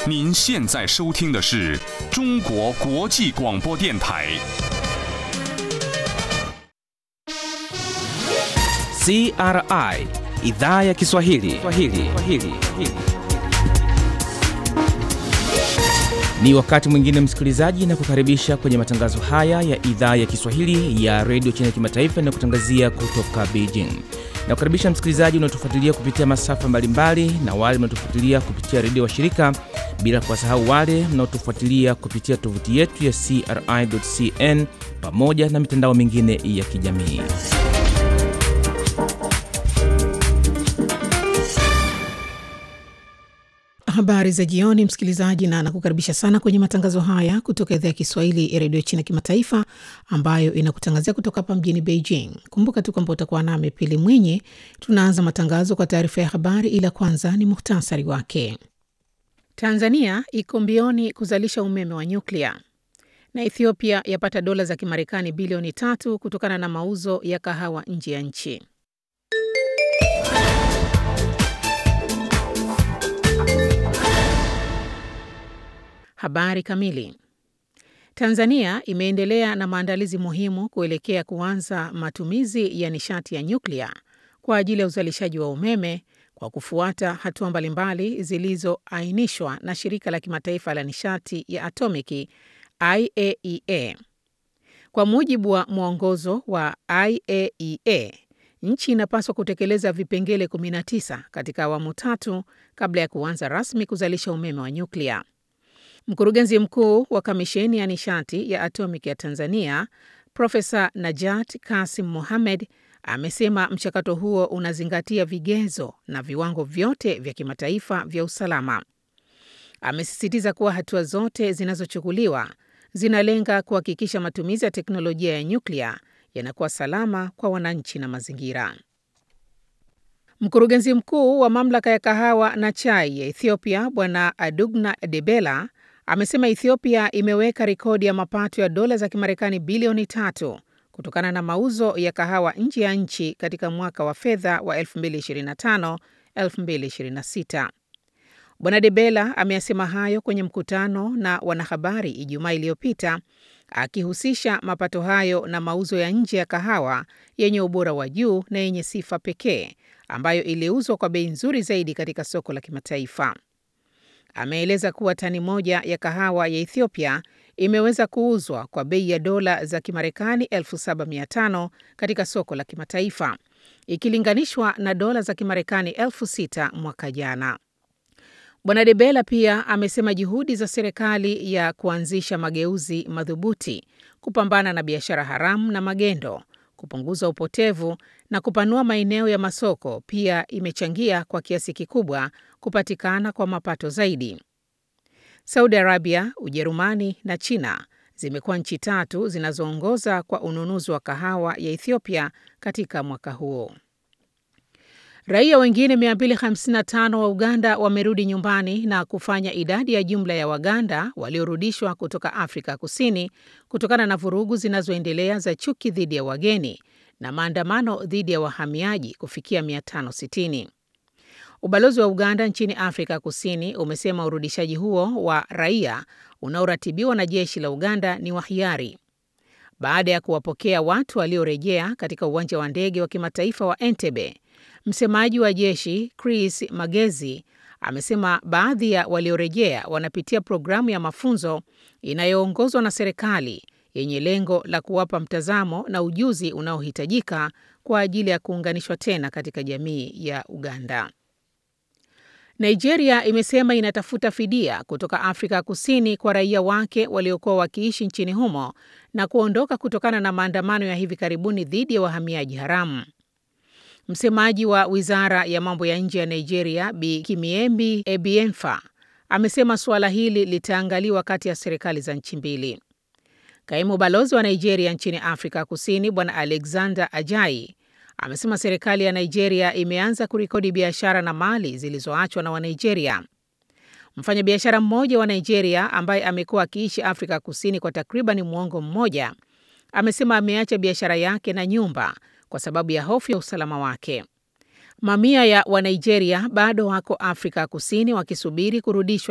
您现在收听的是中国国际广播电台。 CRI idhaa ya Kiswahili. Kiswahili. Kiswahili. Ni wakati mwingine msikilizaji, na kukaribisha kwenye matangazo haya ya idhaa ya Kiswahili ya redio China Kimataifa inayokutangazia kutoka Beijing. Na kukaribisha msikilizaji unaotufuatilia kupitia masafa mbalimbali na wale mnaotufuatilia kupitia redio wa shirika, bila kuwasahau wale mnaotufuatilia kupitia tovuti yetu ya CRI.cn pamoja na mitandao mingine ya kijamii. Habari za jioni, msikilizaji, na nakukaribisha sana kwenye matangazo haya kutoka idhaa ya Kiswahili ya redio China Kimataifa, ambayo inakutangazia kutoka hapa mjini Beijing. Kumbuka tu kwamba utakuwa nami Pili Mwinyi. Tunaanza matangazo kwa taarifa ya habari, ila kwanza ni muhtasari wake. Tanzania iko mbioni kuzalisha umeme wa nyuklia na Ethiopia yapata dola za Kimarekani bilioni tatu kutokana na mauzo ya kahawa nje ya nchi. Habari kamili. Tanzania imeendelea na maandalizi muhimu kuelekea kuanza matumizi ya nishati ya nyuklia kwa ajili ya uzalishaji wa umeme kwa kufuata hatua mbalimbali zilizoainishwa na shirika la kimataifa la nishati ya atomiki IAEA. Kwa mujibu wa mwongozo wa IAEA, nchi inapaswa kutekeleza vipengele 19 katika awamu tatu kabla ya kuanza rasmi kuzalisha umeme wa nyuklia. Mkurugenzi mkuu wa kamisheni ya nishati ya atomiki ya Tanzania, Profesa Najat Kasim Mohamed amesema mchakato huo unazingatia vigezo na viwango vyote vya kimataifa vya usalama. Amesisitiza kuwa hatua zote zinazochukuliwa zinalenga kuhakikisha matumizi ya teknolojia ya nyuklia yanakuwa salama kwa wananchi na mazingira. Mkurugenzi mkuu wa mamlaka ya kahawa na chai ya Ethiopia, Bwana Adugna Debela amesema Ethiopia imeweka rekodi ya mapato ya dola za Kimarekani bilioni tatu kutokana na mauzo ya kahawa nje ya nchi katika mwaka wa fedha wa 2025-2026. Bwana Debela ameyasema hayo kwenye mkutano na wanahabari Ijumaa iliyopita akihusisha mapato hayo na mauzo ya nje ya kahawa yenye ubora wa juu na yenye sifa pekee ambayo iliuzwa kwa bei nzuri zaidi katika soko la kimataifa. Ameeleza kuwa tani moja ya kahawa ya Ethiopia imeweza kuuzwa kwa bei ya dola za Kimarekani 7500 katika soko la kimataifa ikilinganishwa na dola za Kimarekani 6000 mwaka jana. Bwana Debela pia amesema juhudi za serikali ya kuanzisha mageuzi madhubuti kupambana na biashara haramu na magendo, kupunguza upotevu na kupanua maeneo ya masoko pia imechangia kwa kiasi kikubwa kupatikana kwa mapato zaidi. Saudi Arabia, Ujerumani na China zimekuwa nchi tatu zinazoongoza kwa ununuzi wa kahawa ya Ethiopia katika mwaka huo. Raia wengine 255 wa Uganda wamerudi nyumbani na kufanya idadi ya jumla ya Waganda waliorudishwa kutoka Afrika Kusini kutokana na vurugu zinazoendelea za chuki dhidi ya wageni na maandamano dhidi ya wahamiaji kufikia 560. Ubalozi wa Uganda nchini Afrika Kusini umesema urudishaji huo wa raia unaoratibiwa na jeshi la Uganda ni wa hiari. Baada ya kuwapokea watu waliorejea katika uwanja wa ndege wa kimataifa wa Entebbe, msemaji wa jeshi Chris Magezi amesema baadhi ya waliorejea wanapitia programu ya mafunzo inayoongozwa na serikali yenye lengo la kuwapa mtazamo na ujuzi unaohitajika kwa ajili ya kuunganishwa tena katika jamii ya Uganda. Nigeria imesema inatafuta fidia kutoka Afrika Kusini kwa raia wake waliokuwa wakiishi nchini humo na kuondoka kutokana na maandamano ya hivi karibuni dhidi ya wahamiaji haramu. Msemaji wa wizara ya mambo ya nje ya Nigeria, Bi Kimiembi Ebienfa, amesema suala hili litaangaliwa kati ya serikali za nchi mbili. Kaimu balozi wa Nigeria nchini Afrika Kusini, Bwana Alexander Ajai, amesema serikali ya Nigeria imeanza kurekodi biashara na mali zilizoachwa na Wanigeria. Mfanyabiashara mmoja wa Nigeria ambaye amekuwa akiishi Afrika Kusini kwa takriban mwongo mmoja amesema ameacha biashara yake na nyumba kwa sababu ya hofu ya usalama wake. Mamia ya Wanigeria bado wako Afrika Kusini wakisubiri kurudishwa